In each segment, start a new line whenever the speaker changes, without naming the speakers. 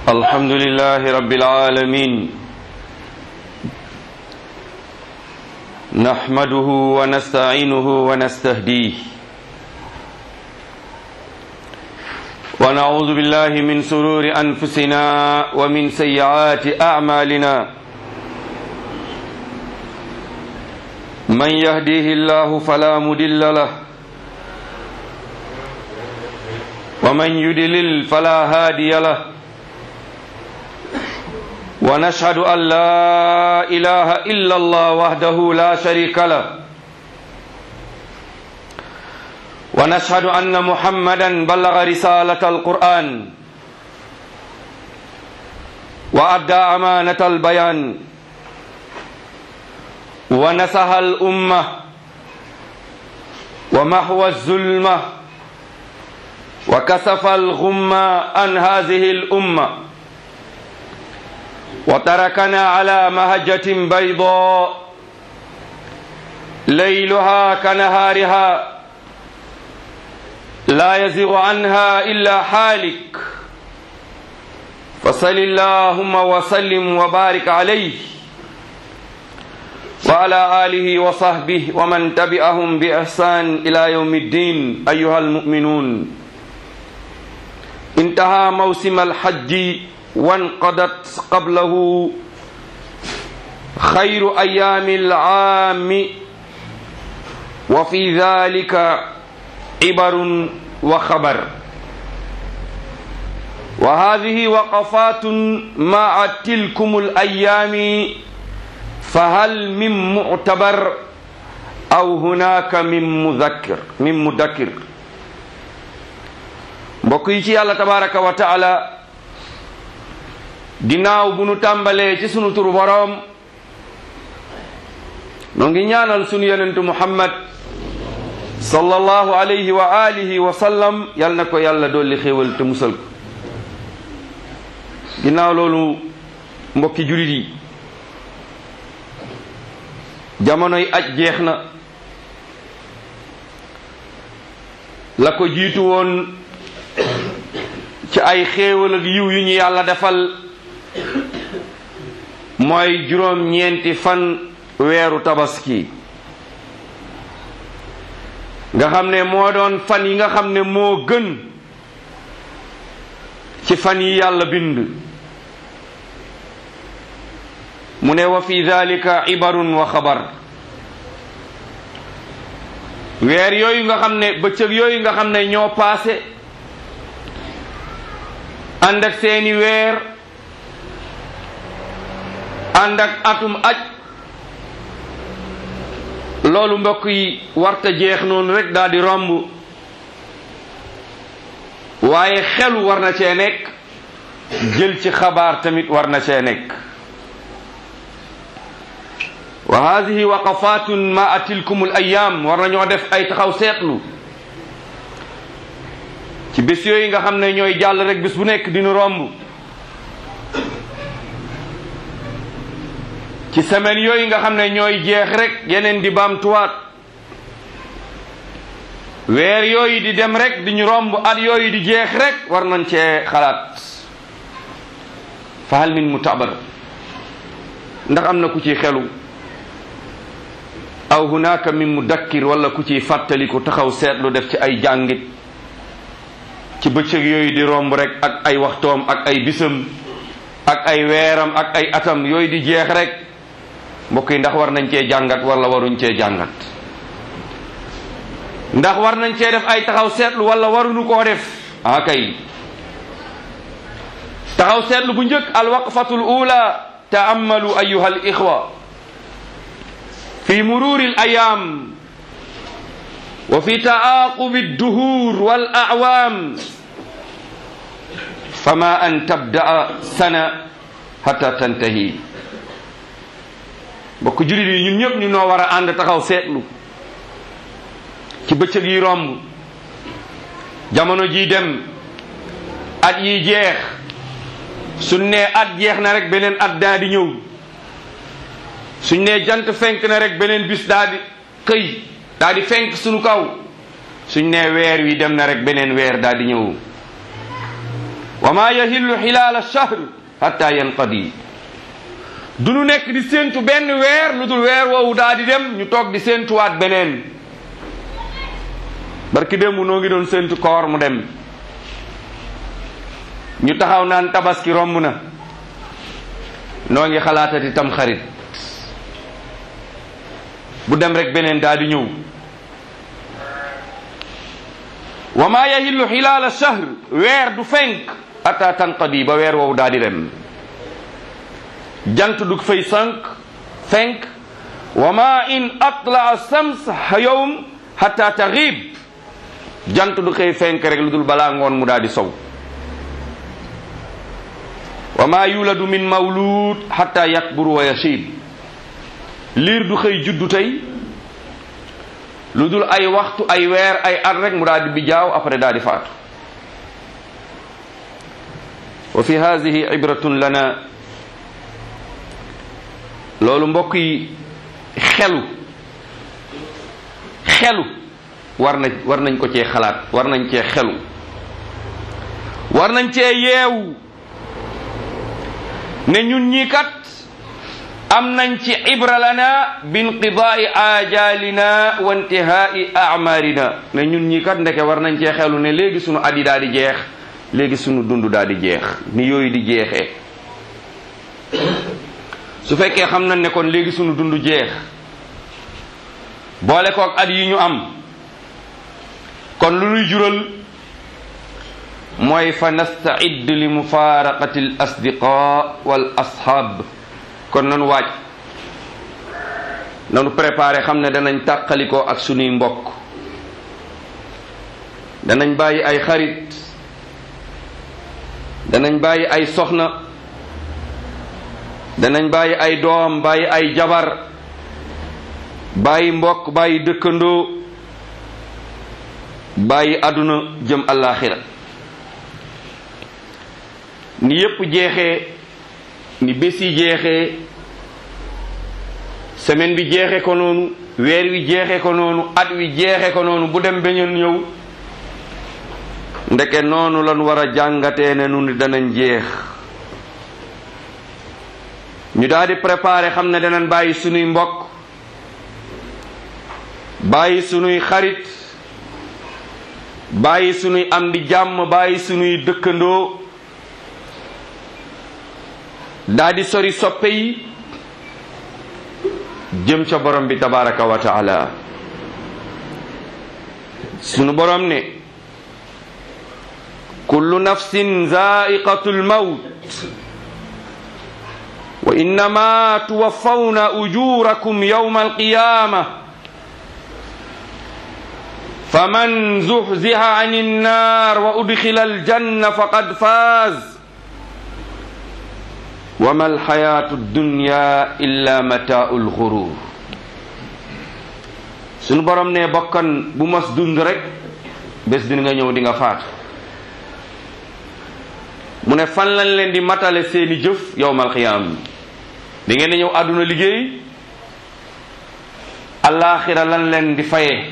الحمد لله رب العالمين نحمده ونستعينه ونستهديه ونعوذ بالله من سرور أنفسنا ومن سيئات أعمالنا من يهديه الله فلا مدل له ومن يدلل فلا هادي له ونشهد أن لا إله إلا الله وحده لا شريك له ونشهد أن محمدا بلغ رسالة القرآن وأدى أمانة البيان ونصح الأمة ومحو الظلمة وكسف الغمة عن هذه الأمة وتركنا على مهجة بيضاء ليلها كنهارها لا يزغ عنها إلا حالك فصل اللهم وسلم وبارك عليه وعلى آله وصحبه ومن تبعهم بإحسان إلى يوم الدين أيها المؤمنون انتهى موسم الحج وانقضت قبله خير أيام العام وفي ذلك عبر وخبر وهذه وقفات مع تلكم الأيام فهل من معتبر أو هناك من مذكر من مذكر mbokk yi ci yàlla tabaraka wa taala ginnaaw bu nu tàmbalee ci sunu turu boroom noo ngi ñaanal sunu yonentu muhammad sallallahu alayhi wa alihi wa sallam yal na ko yàlla dolli xéewal te musal ko ginnaaw loolu mbokki julit yi jamonoy aj jeex na la ko jiitu woon ci ay xéewal ak yiw yu ñu yàlla defal mooy juróom ñeenti fan weeru tabaski nga xam ne moo doon fan yi nga xam ne moo gën ci fan yi yàlla bind mu ne wa fi dalika ibarun wa xabar weer yooyu nga xam ne bëccëg yooyu nga xam ne ñoo paase ànd ak seeni weer ànd ak atum aj loolu mbokk yi warta jeex noonu rek daal di romb waaye xelu war na cee nekk jël ci xabaar tamit war na cee nekk wa hadihi waqafatun ma tilkum al ayam war nañoo def ay taxaw seetlu ci bés yooyu nga xam ne ñooy jàll rek bés bu nekk dinu romb ci semaine yooyu nga xam ne ñooy jeex rek yeneen di baamtuwaat weer yooyu di dem rek di ñu romb at yooyu di jeex rek war nañ cee xalaat fa hal min mutabar ndax am na ku ciy xelu aw hunaka min mudakkir wala ku ciy fàttaliku taxaw seetlu def ci ay jàngit ci bëccëg yooyu di romb rek ak ay waxtoom ak ay bisam ak ay weeram ak ay atam yooyu di jeex rek mbokk yi ndax war nañ cee jàngat wala waruñ cee jàngat ndax war nañ cee def ay taxaw seetlu wala waruñu koo def ah kay taxaw seetlu bu njëkk alwaqfatul ula taamalu ayuha al ixwa fi mururi al ayam wa fi taaqubi adduhur wal awaam fama an tabdaa sana hatta tantahi mbokk julit yi ñun ñëpp ñu noo war a ànd taxaw seetlu ci bëccëg yi romb jamono ji dem at yi jeex suñ nee at jeex na rek beneen at daa di ñëw suñ nee jant fenk na rek beneen bis daa di xëy daa di fenk suñu kaw suñ nee weer wi dem na rek beneen weer daa di ñëw wa ma yahillu xilaala shahr hatta yanqadi du nu nekk di séentu benn weer lu dul weer woowu daa di dem ñu toog di séentuwaat beneen barki démb noo ngi doon séentu koor mu dem ñu taxaw naan tabaski romb na noo ngi xalaatati tam xarit bu dem rek beneen daa di ñëw wa ma yahillu xilaala shahr weer du fenk ata tanqadi ba weer woowu daa di dem jant du fay sànq fenk wa ma in atlaa sams yowm hatta taxib jant du xëy fenk rek lu dul balaa ngoon mu daa di sow wa ma yuladu min mawlud hatta yakbur wa yashib liir du xëy juddu tey lu dul ay waxtu ay weer ay at rek mu daal di bijaaw après daal di faatu wa fi hadihi ibratun lana loolu mbokk yi xelu xelu war na war nañ ko cee xalaat war nañ cee xelu war nañ cee yeewu ne ñun ñii kat am nañ ci ibra lana binqidaai ajalina wa intihaai amarina ne ñun ñii kat ndeke war nañ cee xelu ne léegi sunu at yi daal di jeex léegi sunu dund daal di jeex ni yooyu di jeexee su fekkee xam nañ ne kon léegi sunu dund jeex boole kook at yi ñu am kon lu nuy jural mooy fa nastaid li mufaraqati al asdiqa wal ashab kon nanu waaj nanu préparé xam ne danañ tàqalikoo ak sunuy mbokk danañ bàyyi ay xarit danañ bàyyi ay soxna danañ bàyyi ay doom bàyyi ay jabar bàyyi mbokk bàyyi dëkkandoo bàyyi àdduna jëm àllaaxira ni yépp jeexee ni bés yi jeexee semaine bi jeexe ko noonu weer wi jeexe ko noonu at wi jeexe ko noonu bu dem beñeen ñëw ndeke noonu lan war a jàngatee ne nu ni danañ jeex ñu daal di préparer xam ne danañ bàyyi sunuy mbokk bàyyi sunuy xarit bàyyi sunuy am di jàmm bàyyi sunuy dëkkandoo daa di sori soppe yi jëm ca borom bi tabaraka wa taala sunu borom ne kullu nafsin zaiqatu lmawt wa innama tuwaffawna ujurakum yawma alqiyama faman zuhziha an innar wa udkhila aljanna faqad faz wama alxayatu dunya illa mataau lxurur sunu borom ne bokkan bu mos dund rek bés dina nga ñëw di nga faatu mu ne fan lañ leen di matale seeni jëf yowmal xiyaam di ngeen di ñëw àdduna liggéey alaxira lan leen di faye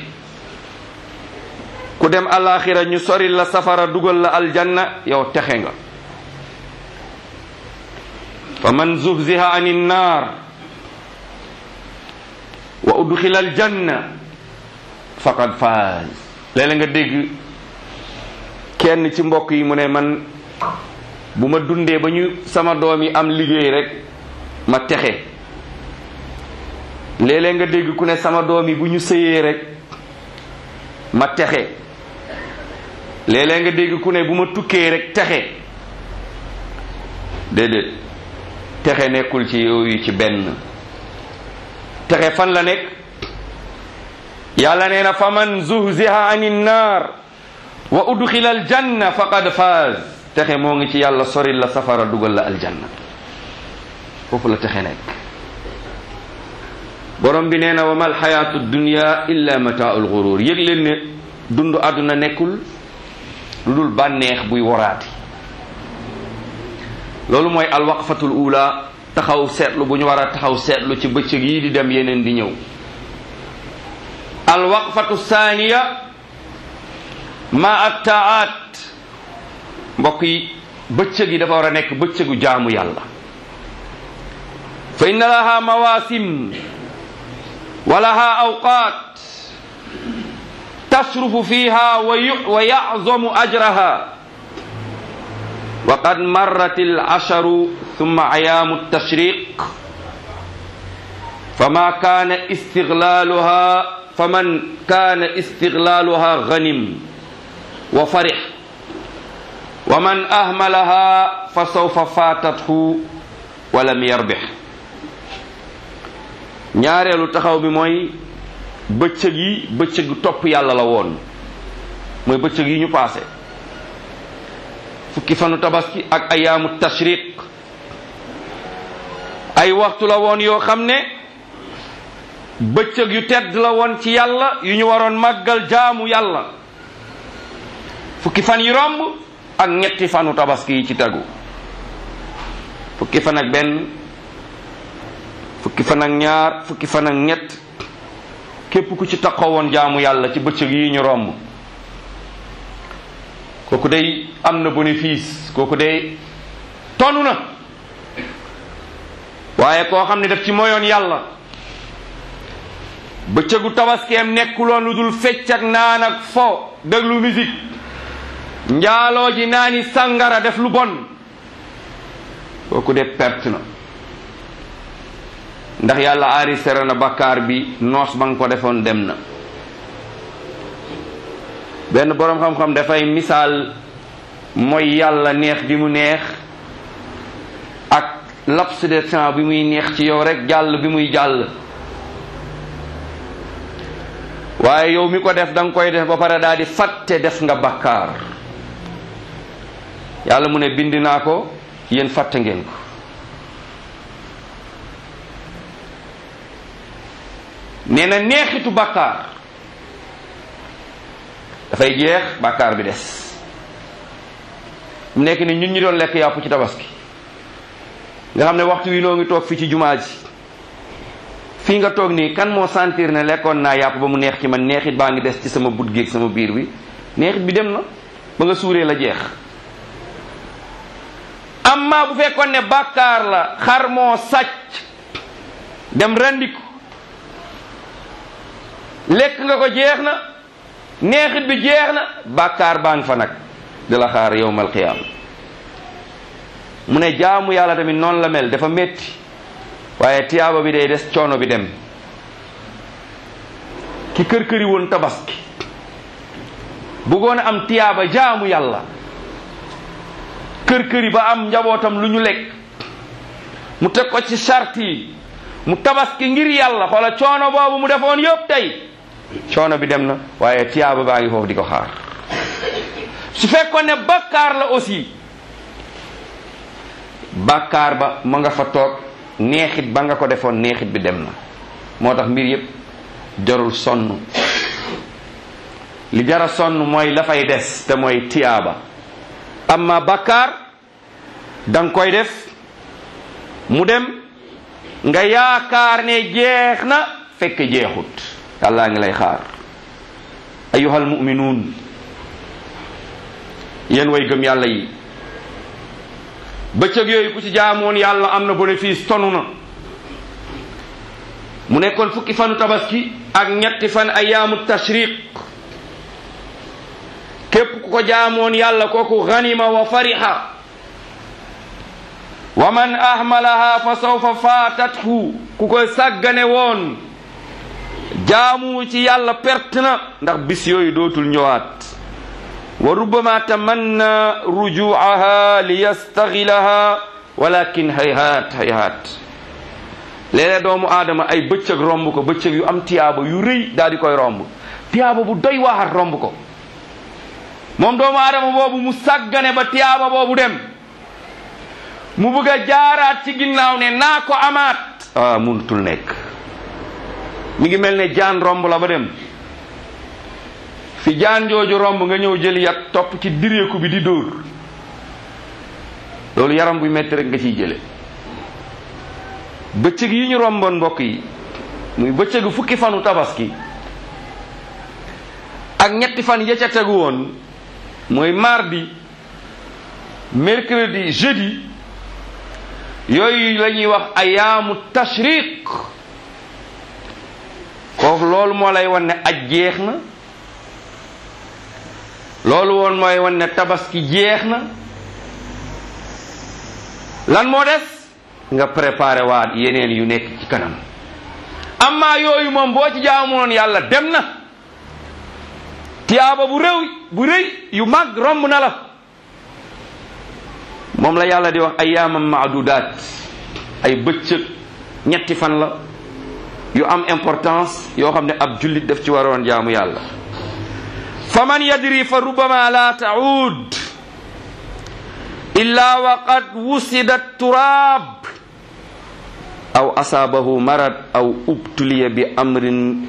ku dem alaxira ñu sori la safara dugal la aljanna yow texe nga fa man zuhziha an innar wa udxila aljanna faqad faaz léeg-léeg nga dégg kenn ci mbokk yi mu ne man bu ma dundee ba ñu sama doom yi am liggéey rek ma texe léeg-léeg nga dégg ku ne sama doom yi bu ñu sëyee rek ma texe léeg-léeg nga dégg ku ne bu ma tukkee rek texe déedéet texe nekkul ci yooyu ci benn texe fan la nekk yàlla nee na fa man zuhziha ani nnaar wa udxila aljanna faqad faaz texe moo ngi ci yàlla soril la safara dugal la aljanna foofu la texe nekk borom bi nee na wa mal xayaatu dunya illa mataaul gurur yëg leen ne dund àdduna nekkul lu dul bànneex buy woraati loolu mooy alwaqfatul ula taxaw seetlu bu ñu war a taxaw seetlu ci bëccëg yi di dem yeneen di ñëw alwaqfatu saaniya ma attaat mbokk yi bëccëg yi dafa war a nekk bëccëgu jaamu yàlla fa inna laha mawasim wa laha awqat tasrufu fiha wa yazamu ajraha wa qad marrat al asharu thumma ayamu tashriq fama kana istiglaluha faman kana istiglaluha ghanim wa farih wa man ahmalaha fa sawfa fatathu wa lam yarbih ñaareelu taxaw bi mooy bëccëg yi bëccëg topp yàlla la woon mooy bëccëg yi ñu paase fukki fanu tabaski ak ayaamu tashriq ay waxtu la woon yoo xam ne bëccëg yu tedd la woon ci yàlla yu ñu waroon màggal jaamu yàlla fukki fan yi romb ak ñetti fanu tabaski yi ci tegu fukki fan ak benn fukki fan ak ñaar fukki fan ak ñett képp ku ci taxawoon jaamu yàlla ci bëccëg yi ñu romb kooku day am na bénéfice kooku day tonu na waaye koo xam ne daf ci moyoon yàlla bëccëgu tabaskeem nekkuloon lu dul fecc ak naan ak fo déglu musique njaaloo ji naani sangara def lu bon kooku de perte na ndax yàlla arisere na bakkaar bi noos ba nga ko defoon dem na benn boroom xam-xam dafay misaal mooy yàlla neex bi mu neex ak laps de temps bi muy neex ci yow rek jàll bi muy jàll waaye yow mi ko def da nga koy def ba pare daal di fàtte def nga bakkaar yàlla mu ne bind naa ko yéen fàtte ngeen ko nee na neexitu bàkkaar dafay jeex bàkkaar bi des mu nekk ni ñun ñi doon lekk yàpp ci tabaski nga xam ne waxtu wi noo ngi toog fii ci jumaa ji fii nga toog nii kan moo sentir ne lekkoon naa yàpp ba mu neex ci man neexit baa ngi des ci sama but géeg sama biir bi neexit bi dem na ba nga suuree la jeex amma bu fekkoon ne bàkkaar la xar moo sàcc dem randiku lekk nga ko jeex na neexit bi jeex na bàkkaar baa ngi fa nag di la xaar yowmal qiyaama mu ne jaamu yàlla tamit noonu la mel dafa metti waaye tiyaaba bi day des coono bi dem ki kër këri woon tabaski bëggoon a am tiyaaba jaamu yàlla kër këri ba am njabootam lu ñu lekk mu teg ko ci charte yi mu tabaski ngir yàlla xoola coono boobu mu defoon yëpp tey coono bi dem na waaye tiyaaba baa ngi foofu di ko xaar su fekkoon ne bakkaar la aussi bakkaar ba ma nga fa toog neexit ba nga ko defoon neexit bi dem na moo tax mbir yëpp jarul sonn li jara sonn mooy la fay des te mooy tiyaaba amma bakkaar danga koy def mu dem nga yaakaar ne jeex na fekk jeexut yàllaa ngi lay xaar ayuhal muminuun yéen way gëm yàlla yi bëccëg yooyu ku ci jaamoon yàlla am na bénéfice tonu na mu nekkoon fukki fanu tabaski ak ñetti fan ayaamu tashriq képp ku ko jaamoon yàlla kooku ganima wa fariha wa man ahmalaha fa sawfa faatathu ku koy sàggane woon jaamu ci yàlla perte na ndax bis yooyu dootul ñëwaat wa rubbama tamanna rujuaha li yastaxilaha walakin hayhaat hayhaat léeg-léeg doomu aadama ay bëccëg romb ko bëccëg yu am tiyaaba yu rëy daal di koy romb tiyaaba bu doy waaxat romb ko moom doomu aadama boobu mu sàggane ba tiyaaba boobu dem mu bëgg a jaaraat ci ginnaaw ne naa ko amaat ah munutul nekk mi ngi mel ne jaan romb la ba dem fi jaan jooju romb nga ñëw jël yat topp ci direeku bi di dóor loolu yaram buy metti rek nga ciy jële bëccëg yi ñu romboon mbokk yi muy bëccëgu fukki fanu tabaski ak ñetti fan ya ca tegu woon mooy mardi mercredi jeudi yooyu la ñuy wax ayaamu tashriq kooku loolu moo lay wan ne aj jeex na loolu woon mooy wan ne tabaski jeex na lan moo des nga préparé waat yeneen yu nekk ci kanam amma yooyu moom boo ci jaamoon yàlla dem na tiyaaba bu réw bu rëy yu mag romb na la moom la yàlla di wax ayyaamam maadudaat ay bëccëg ñetti fan la yu am importance yoo xam ne ab jullit daf ci waroon jaamu yàlla fa man yadri fa rubama la taud illa wa qad wusida turaab aw asaabahu marad aw ubtuliya bi amrin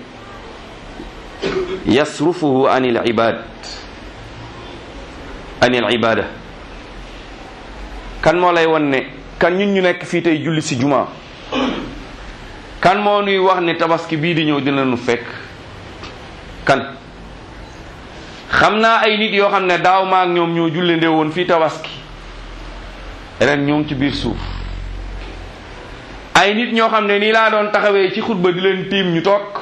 yasrufuhu an il ibad an il ibada kan moo lay won ne kan ñun ñu nekk fii tey julli si juma kan moo nuy wax ne tabaski bii di ñëw dina nu fekk kan xam naa ay nit yoo xam ne daaw maak ñoom ñoo julle ndee woon fii tabaski ren ñoo ngi ci biir suuf ay nit ñoo xam ne nii laa doon taxawee ci xutba di leen tiim ñu toog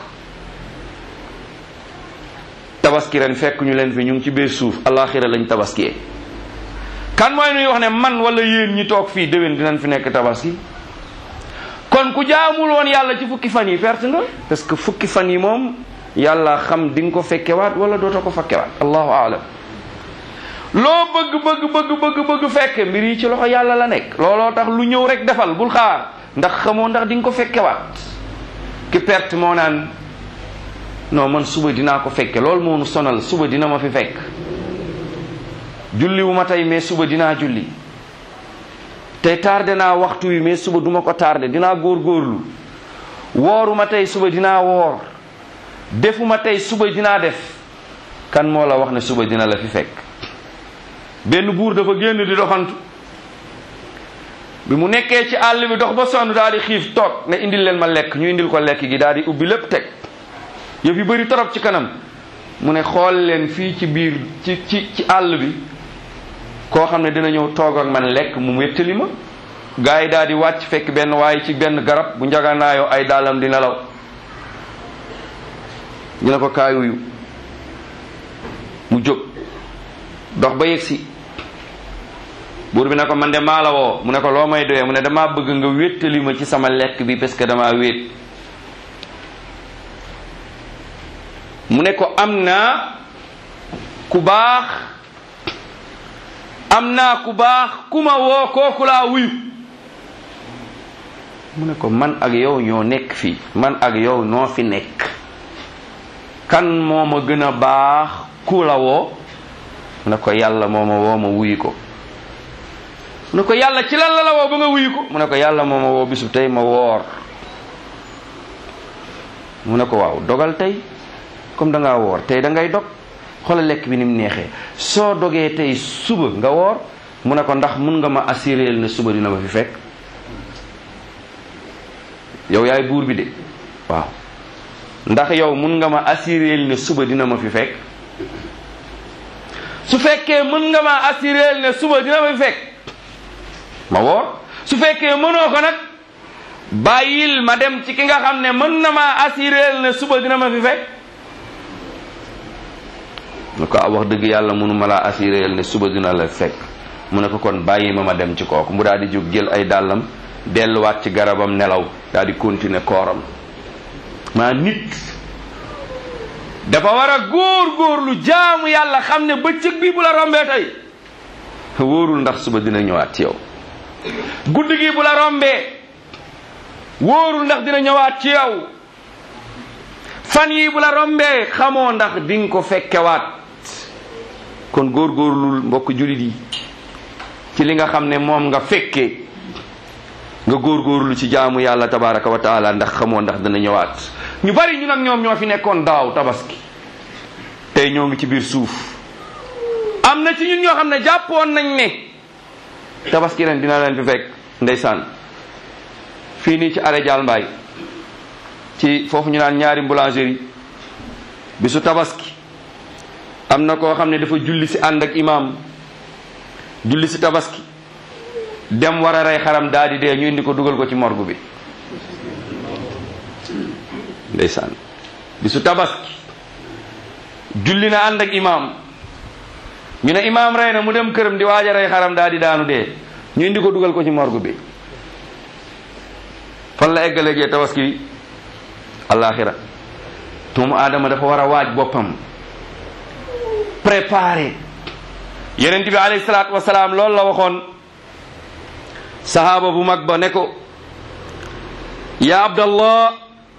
tabaski ren fekk ñu leen fi ñu ngi ci biir suuf alaxira lañ tabaskiyee kan mooy nuy wax ne man wala yéen ñi toog fii déwén dinañ fi nekk tabaski kon ku jaamul woon yàlla ci fukki fan yi perte nga parce que fukki fan yi moom yàlla xam di nga ko fekkewaat wala dootoo ko fekkewaat allahu aalam loo bëgg bëgg bëgg bëgg bëgg fekke mbir yi ci loxo yàlla la nekk looloo tax lu ñëw rek defal bul xaar ndax xamoo ndax di nga ko fekkewaat ki perte moo naan non man suba dinaa ko fekke loolu moo nu sonal suba dina ma fi fekk julli wu ma tey mais suba dinaa julli tey tardé naa waxtu wi mais suba duma ko tardé dinaa góorgóorlu wooru ma tey suba dinaa woor defuma tey suba dinaa def kan moo la wax ne suba dina la fi fekk benn buur dafa génn di doxantu bi mu nekkee ci àll bi dox ba sonn daal di xiif toog ne indil leen ma lekk ñu indil ko lekk gi daal di ubbi lépp teg yëf yu bëri torop ci kanam mu ne xool leen fii ci biir ci ci ci àll bi koo xam ne dina ñëw toog ak man lekk mu wéttali ma gars yi daal di wàcc fekk benn waaye ci benn garab bu njaganaayoo ay daalam di nelaw ñu ne ko kaayuyu mu jóg dox ba yegsi buur bi ne ko man de maa la woo mu ne ko loo may doyee mu ne damaa bëgg nga wéttali ma ci sama lekk bi parce que damaa wéet mu ne ko am naa ku baax am naa ku baax ku ma woo kooku laa wuyu mu ne ko man ak yow ñoo nekk fii man ak yow noo fi nekk kan moo ma gën a baax ku la woo mu ne ko yàlla moo ma woo ma wuyu ko mu ne ko yàlla ci lan la la woo ba nga wuyu ko mu ne ko yàlla moo ma woo bisu tey ma woor mu ne ko waaw dogal tey comme da ngaa woor tey da ngay dog xoolal lekk bi ni mu neexee soo dogee tey suba nga woor mu ne ko ndax mun nga ma assuréel ne suba dina ma fi fekk yow yaay buur bi de waaw ndax yow mun nga ma assuréel ne suba dina ma fi fekk su fekkee mën nga ma assuréel ne suba dina ma fi fekk ma woor su fekkee mënoo ko nag bàyyil ma dem ci ki nga xam ne mën na ma assuréel ne suba dina ma fi fekk mu ko wax dëgg yàlla mënu ma laa assuréel ne suba dina la fekk mu ne ko kon bàyyi ma ma dem ci kooku mu daal di jóg jël ay dàllam delluwaat ci garabam nelaw daal di continuer kooram maa nit dafa war a góor góorlu jaamu yàlla xam ne bëccëg bi bu la rombee tey wóorul ndax suba dina ñëwaat ci yow guddi gi bu la rombee wóorul ndax dina ñëwaat ci yow fan yi bu la rombee xamoo ndax di nga ko fekkewaat kon góorgóorlul mbokk julit yi ci li nga xam ne moom nga fekkee nga góorgóorlu ci jaamu yàlla tabaraka wa taala ndax xamoo ndax dina ñëwaat ñu bari ñu nag ñoom ñoo fi nekkoon daaw tabaski tey ñoo ngi ci biir suuf am na ci ñun ñoo xam ne jàppoon nañ ne tabaski ren dina leen fi fekk ndeysaan fii nii ci arrêt Dial Mbaye ci foofu ñu naan ñaari boulangerie bisu tabaski am na koo xam ne dafa julli si ànd ak imaam julli si tabaski dem war a rey xaram daal di dee ñu indi ko dugal ko ci morgue bi ndeysaan bisu tabaski julli na ànd ak imaam ñu ne imaam rey na mu dem këram di waaj a rey xaram daal di daanu dee ñu indi ko dugal ko ci morgue bi fan la eggalegee tabaski bi alaxira doomu aadama dafa war a waaj boppam préparé yonent bi alayhi salaatu wasalaam loolu la waxoon sahaaba bu mag ba ne ko ya abdallah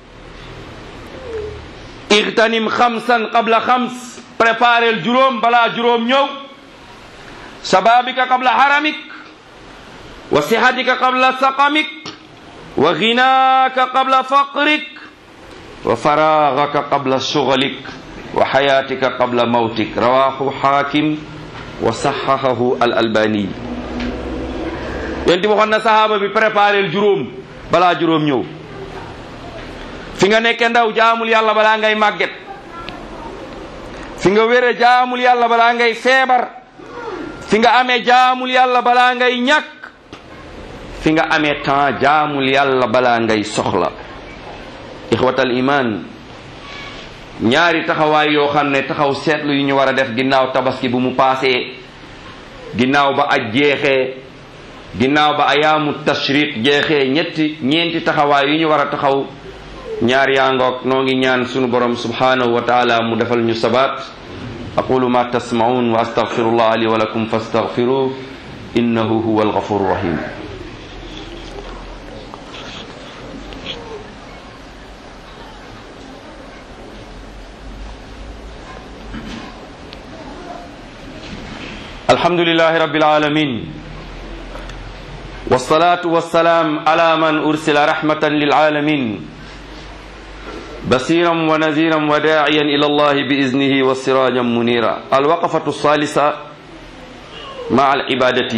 igtanim xamsan qabla xams préparel juróom balaa juróom ñëw sababika qabla haramik wa sihatika qabla saqamik wa ginaaka qabla faqrik wa faragaka qabla shughlik wa hayatika qabla mawtik rawahu hakim wa sahahahu al albani yonti waxoon na sahaaba bi préparel juróom balaa juróom ñëw fi nga nekke ndaw jaamul yàlla balaa ngay màgget fi nga wére jaamul yàlla balaa ngay feebar fi nga amee jaamul yàlla balaa ngay ñàkk fi nga amee temps jaamul yàlla balaa ngay soxla ixwatal iman ñaari taxawaay yoo xam ne taxaw seetlu yu ñu war a def ginnaaw tabaski bu mu paasee ginnaaw ba aj jeexee ginnaaw ba ayaamu tashriq jeexee ñetti ñeenti taxawaay yu ñu war a taxaw ñaar yaa ngoog noo ngi ñaan sunu borom subhanahu wa taala mu defal ñu sabat aqulu ma tasmaun wa astaghfirullah li wa lakum fastaghfiruh innahu huwa alghafuru rahim الحمد لله رب العالمين والصلاة والسلام على من أرسل رحمة للعالمين بصيرا ونذيرا وداعيا إلى الله بإذنه وسراجا منيرا الوقفة الثالثة مع العبادة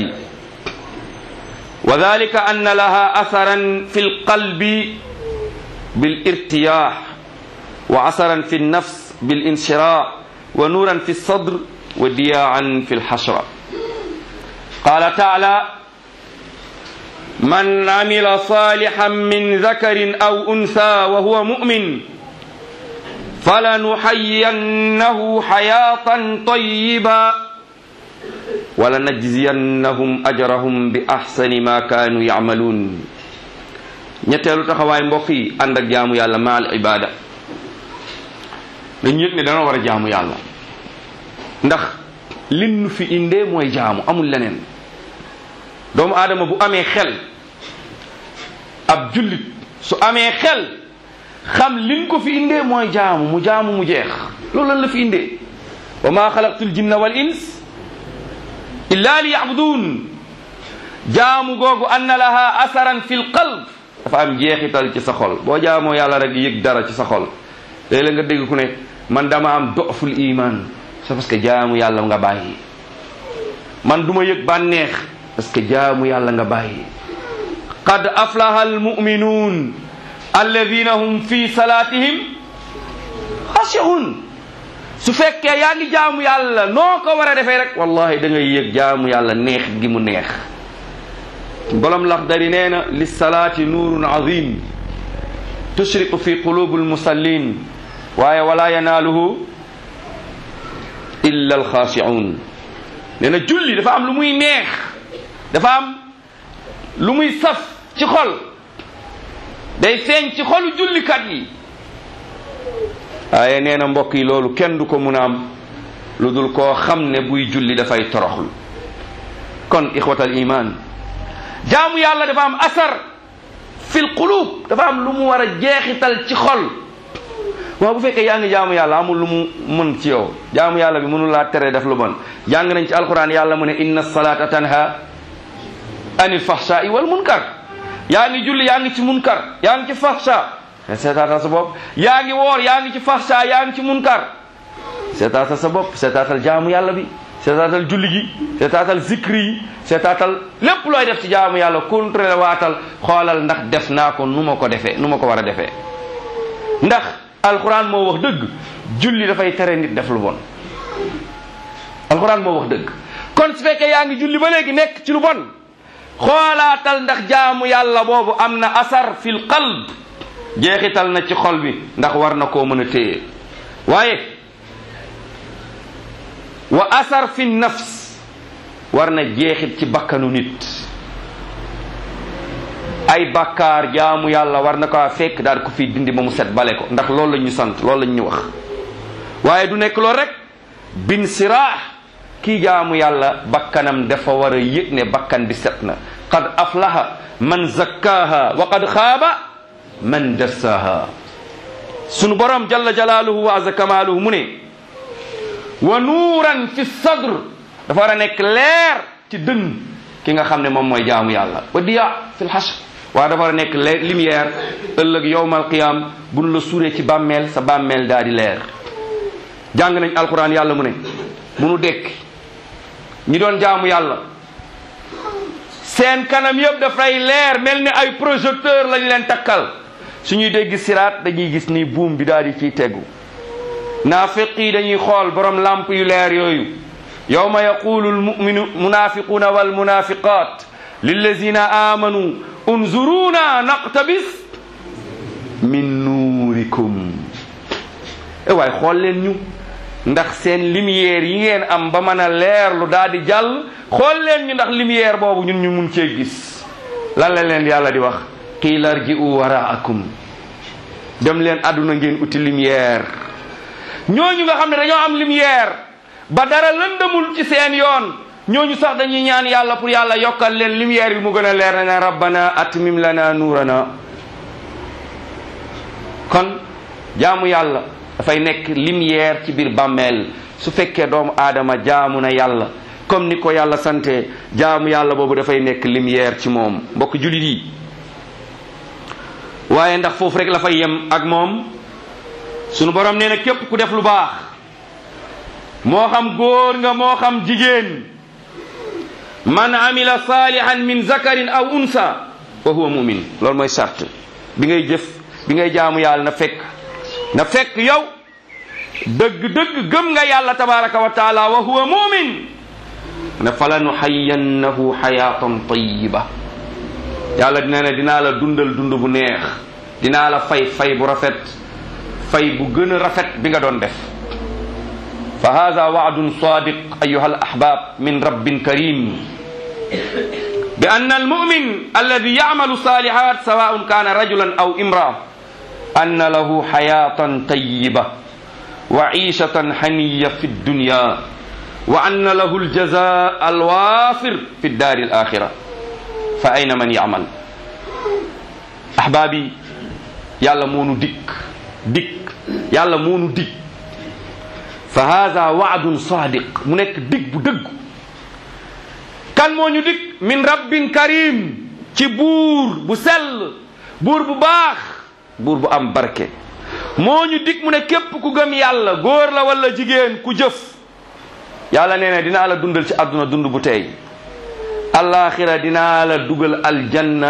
وذلك أن لها أثرا في القلب بالارتياح وأثرا في النفس بالانشراح ونورا في الصدر ودياعا في الحشرة قال تعالى من عمل صالحا من ذكر أو أنثى وهو مؤمن فلنحيينه حياة طيبة ولنجزينهم أجرهم بأحسن ما كانوا يعملون ñetteelu taxawaay mbokk yi ànd ak jaamu yàlla maal ibada dañu yëg ne dana war a jaamu yàlla ndax lin nu fi indee mooy jaamu amul leneen doomu aadama bu amee xel ab jullit su amee xel xam lin ko fi indee mooy jaamu mu jaamu mu jeex loolu lan la fi indee wa ma xalaqtul jinna wal ins illa li yabudun jaamu googu anna laha asaran fi l qalb dafa am jeexital ci sa xol boo jaamoo yàlla rek yëg dara ci sa xol léeg-léeg nga dégg ku ne man dama am doful iman c'est parce que jaamu yàlla nga bàyyi man du ma yëg bànneex parce que jaamu yàlla nga bàyyi qad aflaha almuminuun alladina hum fi salatihim xashiun su fekkee yaa ngi jaamu yàlla noo ko war a defee rek wallahi da ngay yëg jaamu yàlla neex gi mu neex bolom laxdari nee na lissalaati nuurun azim tushriqu fi qulubi almusallin waaye wala yanaaluhu illa alxaashiun nee na julli dafa am lu muy neex dafa am lu muy saf ci xol day feeñ ci xolu jullikat yi waaye nee na mbokk yi loolu kenn du ko mun a am lu dul koo xam ne buy julli dafay toroxlu kon ixwatal iman jaamu yàlla dafa am asar fil qulub dafa am lu mu war a jeexital ci xol waaw bu fekkee yaa ngi jaamu yàlla amul lu mu mën ci yow jaamu yàlla bi mënul laa tere def lu bon jàng nañ ci alquran yàlla mu ne inna salata tanha anil fahsha'i wal munkar yaa ngi julli yaa ngi ci munkar yaa ngi ci fahsha seetaatal sa bopp yaa ngi woor yaa ngi ci fahsha yaa ngi ci munkar seetaatal sa bopp seetaatal jaamu yàlla bi seetaatal julli gi seetaatal zikri yi seetaatal lépp looy def ci jaamu yàlla contrôlé waatal xoolal ndax def naa ko nu ma ko defee nu ma ko war a defee ndax alquran moo wax dëgg julli dafay tere nit def lu bon alquran moo wax dëgg kon su fekkee yaa ngi julli ba léegi nekk ci lu bon xoolaatal ndax jaamu yàlla boobu am na asar fil qalb jeexital na ci xol bi ndax war na koo mën a téye waaye wa asar fi nafs war na jeexit ci bakkanu nit ay bakkaar jaamu yàlla war na ko fekk daal ko fi dindi ba mu set bale ko ndax loolu la ñu sant loolu la ñu wax waaye du nekk loolu rek bin siraax kii jaamu yàlla bakkanam dafa war a yëg ne bakkan bi set na qad aflaha man zakkaaha wa qad xaaba man dassaaha sunu borom jalla jalaaluhu wa azza kamaaluhu mu ne wa nuuran fi sadr dafa war a nekk leer ci dënn ki nga xam ne moom mooy jaamu yàlla wa diya fi lxashr waaye dafa war a nekk leer lumière ëllëg yowmal qiyam buñ la suuree ci bàmmeel sa bàmmeel daa di leer jàng nañ alquran yàlla mu ne bu nu dekk ñi doon jaamu yàlla seen kanam yëpp dafay leer mel ni ay projecteur lañ leen takkal suñuy dégg siraat dañuy gis ni buum bi daal di ciy tegu naafiq yi dañuy xool borom lamp yu leer yooyu yawma yaqulu almuminu munafiquna walmunafiqat lillazina amanu unzuruna naqtabis min nuurikum e waay xool leen ñu ndax seen lumière yi ngeen am ba mën a leer lu daal di jàll xool leen ñu ndax lumière boobu ñun ñu mun cee gis lan la leen yàlla di wax qiila rji'u waraakum dem leen àdduna ngeen uti lumière ñooñu nga xam ne dañoo am lumière ba dara lëndamul ci seen yoon ñooñu sax dañuy ñaan yàlla pour yàlla yokkal leen lumière bi mu gën a leer na ne rabbana atmim lana nuurana kon jaamu yàlla dafay nekk lumière ci biir bàmmeel su fekkee doomu aadama jaamu na yàlla comme ni ko yàlla sante jaamu yàlla boobu dafay nekk lumière ci moom mbokk julit yi waaye ndax foofu rek la fay yem ak moom sunu borom nee na képp ku def lu baax moo xam góor nga moo xam jigéen man amila salihan min zakarin aw unsa wa huwa mumin loolu mooy sart bi ngay jëf bi ngay jaamu yàlla na fekk na fekk yow dëgg-dëgg gëm nga yàlla tabaraka wa taala wa huwa mumin ne fala nuxayannahu xayaatan tayiba yàlla dina ne dinaa la dundal dund bu neex dinaa la fay fay bu rafet fay bu gën a rafet bi nga doon def fa hada waadun sadiq ayuha alahbab min rabbin karim bi ann almumin alladi yacmalu salihat sawaun kana rajulan aw imraa أن له حياة طيبة وعيشة حنية في الدنيا وأن له الجزاء الوافر في الدار الآخرة فأين من يعمل أحبابي يالا مونو ديك ديك يالا مونو ديك فهذا وعد صادق منك ديك بدق كان مونو ديك من رب كريم ci buur bu sell buur bu baax buur bu am barke moo ñu dig mu ne képp ku gëm yàlla góor la wala jigéen ku jëf yàlla nee na dinaa la dundal ci àdduna dund bu tey alaxira dinaa la dugal aljanna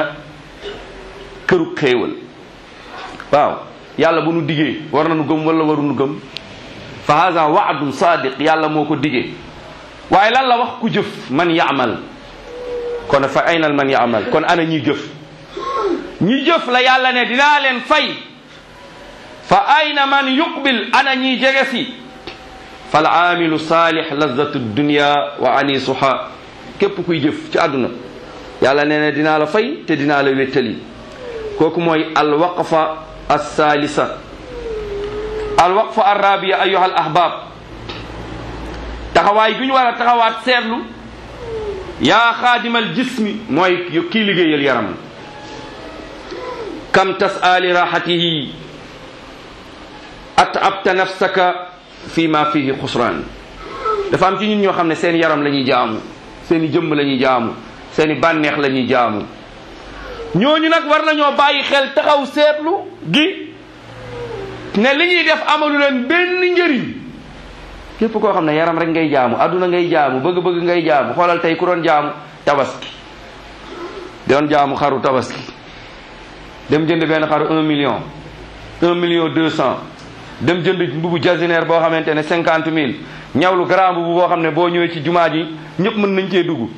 këru xéewal waaw yàlla bu nu digee war nañu gëm wala waruñu gëm fa hada waadun sadiq yàlla moo ko digee waaye lan la wax ku jëf man yaamal kon fa aynal man yaamal kon ana ñi jëf ñi jëf la yàlla ne dinaa leen fay fa ayna man yuqbil ana ñi jege si fal aamilu saalih lazatu dunia wa anisuha képp kuy jëf ci àdduna yàlla nee na dinaa la fay te dinaa la wéttali kooku mooy alwaqfa alsalisa alwaqfa arrabia ayuha al ahbab taxawaay gu ñu war a taxawaat seetlu yaa xaadimal jismi mooy kii liggéeyal yaram kam tas'a li raxatihi at'abta nafsaka fi ma fihi xusran dafa am ci ñun ñoo xam ne seen yaram la ñuy jaamu seen i jëmm la ñuy jaamu seen i bànneex la ñuy jaamu ñooñu nag war nañoo bàyyi xel taxaw seetlu gi ne li ñuy def amalu leen benn njëriñ képp koo xam ne yaram rek ngay jaamu adduna ngay jaamu bëgg-bëgg ngay jaamu xoolal tey ku doon jaamu tabaski doon jaamu xaru tabaski dem jënd benn xaru un million un million deux cent dem jënd mbubu jasinaire boo xamante ne cinquante mille ñawlu grand mbubu boo xam ne boo ñëwee ci jumaa ji ñëpp mën nañ cee dugg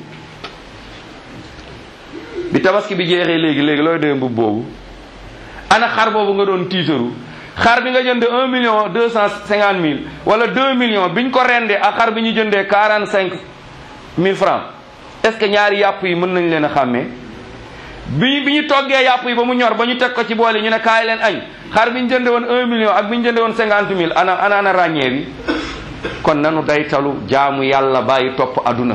bi tabaski bi jeexee léegi léegi looy doyee mbubu boobu ana xar boobu nga doon tiitaru xar bi nga jënd un million deux cent cinquante mille wala deux millions biñ ko rendee ak xar bi ñu jëndee quarante cinq mille francs est ce que ñaari yàpp yi mën nañ leen a xàmmee bi bi ñu toggee yàpp yi ba mu ñor ba ñu teg ko ci boole ñu ne kaay leen añ xar bi ñu jënde woon un million ak bi ñu jënde woon cinquante mille ana ana ana ràññee bi kon nanu daytalu jaamu yàlla bàyyi topp aduna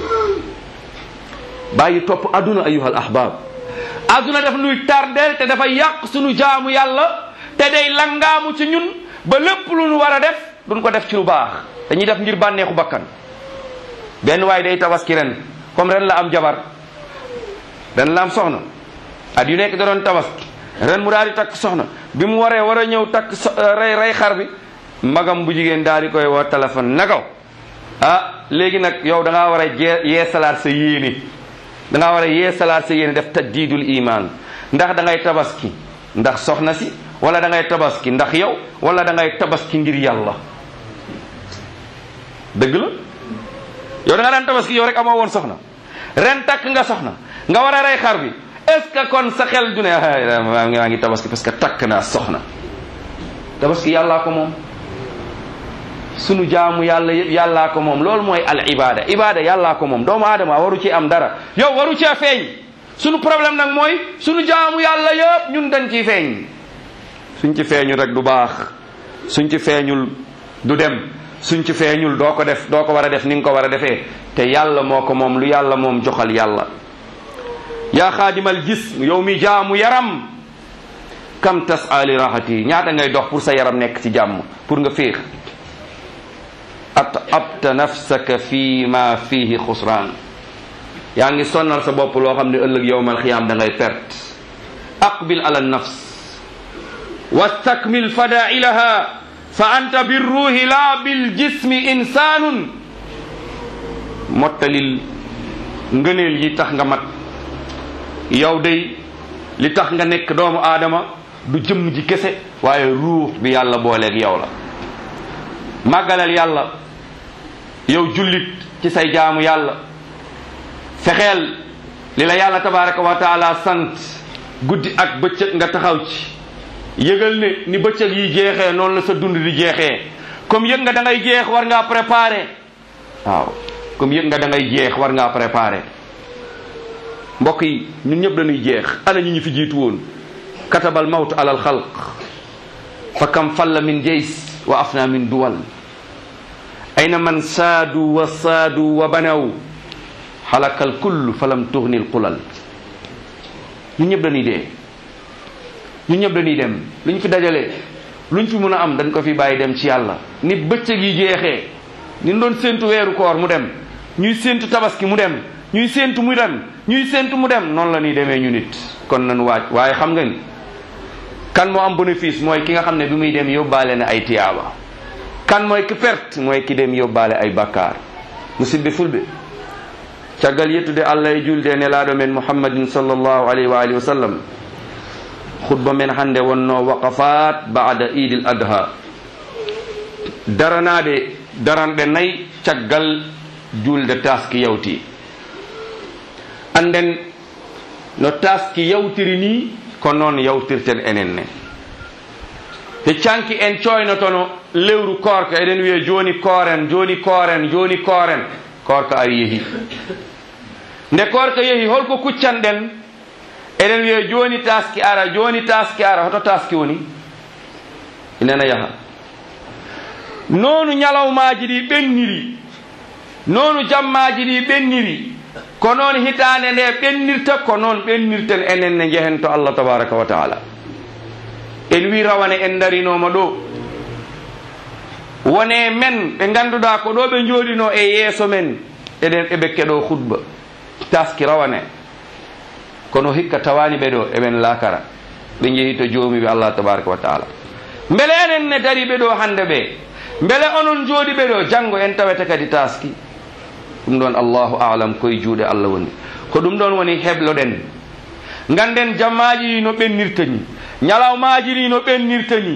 bàyyi topp aduna ayuhal ahbab aduna daf nuy tardeel te dafa yàq sunu jaamu yàlla te day langaamu ci ñun ba lépp lu nu war a def duñ ko def ci lu baax dañuy def ngir bànneexu bakkan benn waaye day tabaski ren comme ren la am jabar ren la am soxna at yu nekk da doon tabaski ren mu daal di takk soxna bi mu waree war a ñëw takk so rey rey xar bi magam bu jigéen daal di koy woo téléphone na ko ah léegi nag yow da ngaa war a jee yee salaat sa yéene da ngaa war a yee salaat sa yéene def tajdiidul iman ndax da ngay tabaski ndax soxna si wala da ngay tabaski ndax yow wala da ngay tabaski ngir yàlla dëgg la yow da nga daan tabaski yow rek amoo woon soxna ren takk nga soxna nga war a rey xar bi est ce que kon sa xel du ne maa ngi maa ngi tabaski parce que takk naa soxna tabaski yàllaa ko moom sunu jaamu yàlla yëpp yàllaa ko moom loolu mooy al ibada ibada yàllaa ko moom doomu aadama waru ci am dara yow waru cee feeñ sunu problème nag mooy sunu jaamu yàlla yëpp ñun dañ ciy feeñ suñ ci feeñul rek du baax suñ ci feeñul du dem suñ ci feeñul doo ko def doo ko war a def ni nga ko war a defee te yàlla moo ko moom lu yàlla moom joxal yàlla yaa xaadimal jism yow mi jaamu yaram kam tasa li raxati ñaata ngay dox pour sa yaram nekk ci jàmm pour nga féex at abta nafsaka fi ma fihi xusraan yaa ngi sonnal sa bopp loo xam ne ëllëg yowmal xiyaam da ngay perte aqbil ala nafs wastakmil fadailaha fa anta birruhi la bil jismi insanun mottalil ngëneel yi tax nga mat yow day li tax nga nekk doomu aadama du jëmm ji kese waaye ruux bi yàlla booleeg yow la màggalal yàlla yow jullit ci say jaamu yàlla fexeel li la yàlla tabaraka wa taala sant guddi ak bëccëg nga taxaw ci yëgal ne ni bëccëg yi jeexee noonu la sa dund di jeexee comme yëg nga da ngay jeex war ngaa préparer waaw comme yëg nga da ngay jeex war ngaa préparer mbokk yi ñun ñëpp dañuy jeex ana ñu ñu fi jiitu woon katabal mawt alal xalq fa kam falla min jays wa afna min duwal ayna man saadu wa saadu wa banaw xalakal kull falam tuxni l qulal ñun ñëpp dañuy dee ñun ñëpp dañuy dem lu ñu fi dajalee luñ fi mun a am dañ ko fi bàyyi dem ci yàlla ni bëccëg yi jeexee ni doon séentu weeru koor mu dem ñuy séentu tabaski mu dem ñuy séentu mu dem ñuy séentu mu dem noonu la ñuy demee ñu nit kon nañ waaj waaye xam nga ni kan moo am bénéfice mooy ki nga xam ne bi muy dem yóbbaale na ay tiyaaba kan mooy ki perte mooy ki dem yóbbaale ay bakkaar musidɓe fulɓe caggal yettude allah e julde e nelaɗo men muhammadin sallllahu alayhi wa alihi wa sallam khutba men hannde wonno waqafat bada idil adha daranade daranɗe nayyi caggal julde taski yawti anden no taski yawtiri ni ko noon yawtirten enen ne te canki en coynotono lewru korka eɗen wiya joni kooren joni kooren joni kooren korka ari yeehi nde korka yeehi holko kuccanɗen eɗen wiya joni taski ara joni taski ara hoto taski woni inena yaha noonu ñalawmaji ɗi ɓenniri noonu jammaji ɗi ɓenniri ko noon hitande nde ɓennirta ko noon ɓennirten enen ne jehen to allah tabaraka wa taala en wi rawane en darinoma ɗo wone men ɓe ganduɗa ko ɗo ɓe jooɗino e yeeso men eɗen eɓe keɗo hutba taski rawane kono hikka tawani ɓe ɗo eɓen lakara ɓe jeehi to joomiɓe allah tabaraka wa taala beele enen ne dari ɓe ɗo hande ɓe beele onon jooɗi ɓe ɗo janggo en tawete kadi taski ɗum ɗon allahu alam koye juuɗe allah woni ko ɗum ɗon woni hebloɗen ganden jammaji ɗi no ɓennirta ni ñalawmaji ɗi no ɓennirta ni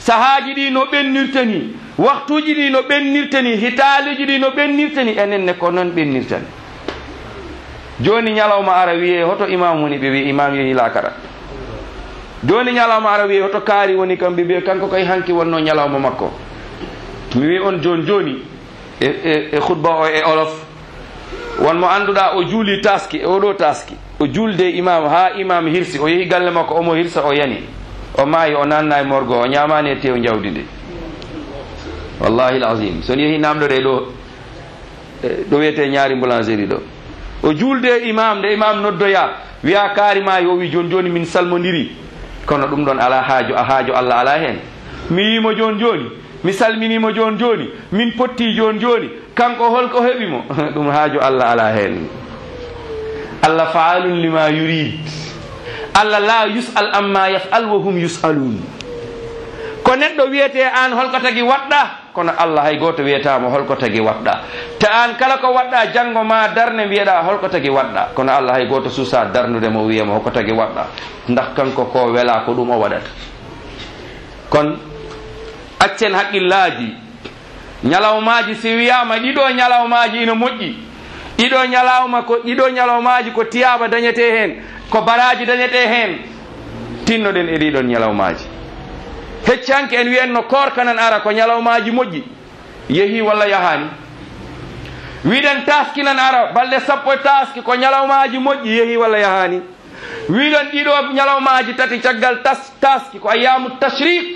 sahaaji ɗi no ɓennirta ni waktuji ɗi no ɓennirta ni hitaaliji ɗi no ɓennirta ni enen ne ko noon ɓennirtani joni ñalawma ara wiye hoto imam woni ɓe wi imam yehi lakara joni ñalawma ara wiye hoto kaari woni kam ɓe ɓe kanko koye hanki wonno ñalawma makko mi wi on joni joni e e e khutba o e olof wonmo annduɗa o juuli taski e oɗo taski o julde imam ha imam hirsi o yehi galle makko omo hirsa o yani o maayi o nanna e morgo o ñamani e tew jawdi ndi wallahi lazim son yehi namɗore ɗo ɗo wiyete ñaari boulangerie ɗo o julde imam nde imam noddoya wiya kaarima o wi joni joni min salmodiri kono ɗum ɗon ala haaju a haaju allah ala hen mi yimo joni joni mi salminimo joni joni min potti joni joni kanko holko heɓimo ɗum haaju allah ala hen allah faalun lima yurid allah la yus'al amma yaf'al wa hum yus'alun ko neɗɗo wiyete an holko tagi waɗɗa kono allah hay goto wiyatama holko tagi waɗɗa te an kala ko waɗɗa janggo ma darne mbiyeɗa holko tagi waɗɗa kono allah hay goto suusa darnude mo wiyama holko tagi waɗɗa ndax kanko ko wela ko ɗum o waɗata kon accen haqqillaji ñalawmaji si wiyama ɗiɗo ñalawmaji ina moƴƴi ɗiɗo ñalawma ko ɗiɗo ñalawmaji ko tiyaba dañete hen ko baraji dañete hen tinnoɗen e ɗiɗon ñalawmaji heccanke en wiyenno korkanan ara ko ñalawmaji moƴƴi yeehi walla yahani wiɗen taskinan ara balɗe sappo e taski ko ñalawmaji moƴƴi yeehi walla yahani wiɗon ɗiɗo ñalawmaji tati caggal tas taski ko ayamu tashriq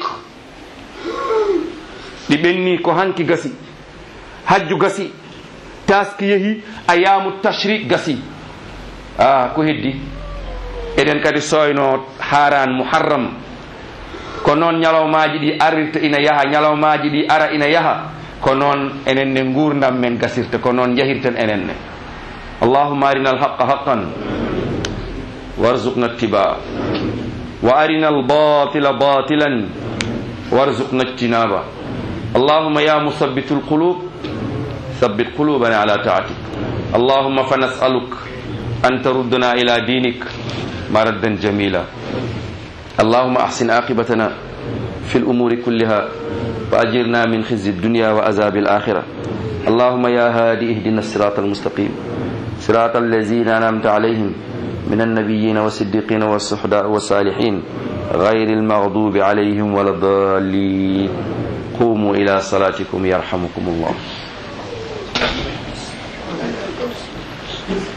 ɗi ɓenni ko hanki gasi hajju gasi taski yeehi ayamu tashriq gasi a ko heddi eɗen kadi soyno haran muharram ko noon ñalawmaji ɗi arirta ina yaha ñalawmaji ɗi ara ina yaha ko noon enen ne gurdam men gasirta ko noon jahirten enen ne allahuma arina alhaqa haqan warzuqna ittiba wa arina albatila batilan warzuqna ijtinaba اللهم يا مثبت القلوب ثبت قلوبنا على طاعتك اللهم فنسألك أن تردنا إلى دينك مردا جميلا اللهم أحسن عاقبتنا في الأمور كلها وأجرنا من خزي الدنيا وعذاب الآخرة اللهم يا هادي اهدنا الصراط المستقيم صراط الذين أنعمت عليهم من النبيين والصديقين والصحداء والصالحين غير المغضوب عليهم ولا الضالين قوموا إلى صلاتكم يرحمكم الله